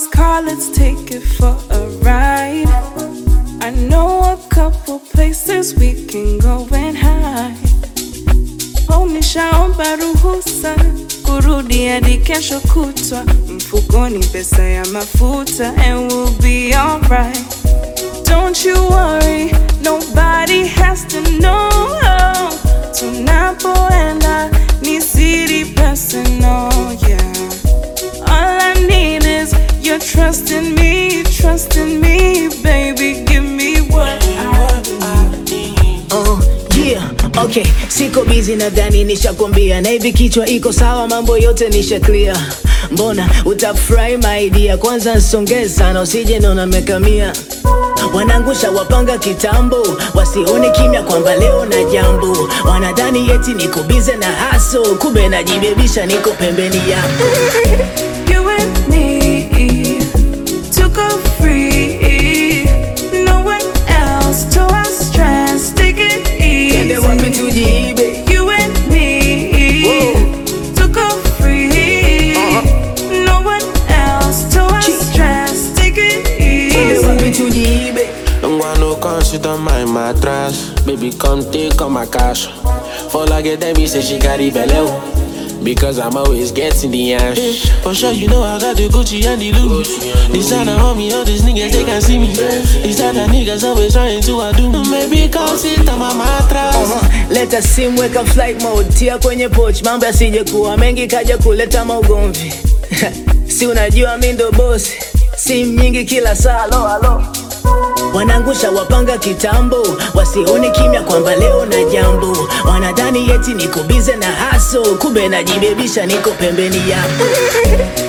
this car, let's take it for a ride. I know a couple places we can go and hide. Oh, nishaomba ruhusa kurudi hadi kesho kutwa, mfukoni pesa ya mafuta, and we'll be alright. Don't you worry, nobody has to know. Tunapoenda ni siri personal, yeah. All I need is your trust in me, trust in me, baby. Give me what I need. Oh, yeah, okay, siko busy nadhani nishakwambia, na hivi kichwa iko sawa, mambo yote nisha clear. Mbona utafurahi my idea, kwanza nsongee sana, usije naona mekamia Wanangusha wapanga kitambo, wasione kimya kwamba leo na jambo. Wanadhani eti niko bize na haso, kumbe najibebisha, niko pembeni yako. You and me to go free. No one else to our stress. Take it Twende wapi easy. tujiibe? You and me to go free. No one else to our stress. Take it Twende wapi easy. tujiibe? Don't want no consider my mattress. Baby, come take all my cash. For like it, me say she got it below. Because I'm always getting the ash. For sure, you know I got the Gucci and the Louis. Designer on me, all these niggas, they can see me. Designer niggas always trying to do. Maybe come sit on my mattress. Leta simu weka flight mode, tia kwenye poch, mambo yasije kuwa mengi kaja kuleta maugomvi. si unajua mi ndo bosi, simu nyingi kila saa, alo alo. Wanangusha wapanga kitambo, wasione kimya kwamba leo na jambo. Wanadhani eti niko bize na haso, kumbe najibebisha, niko pembeni yako.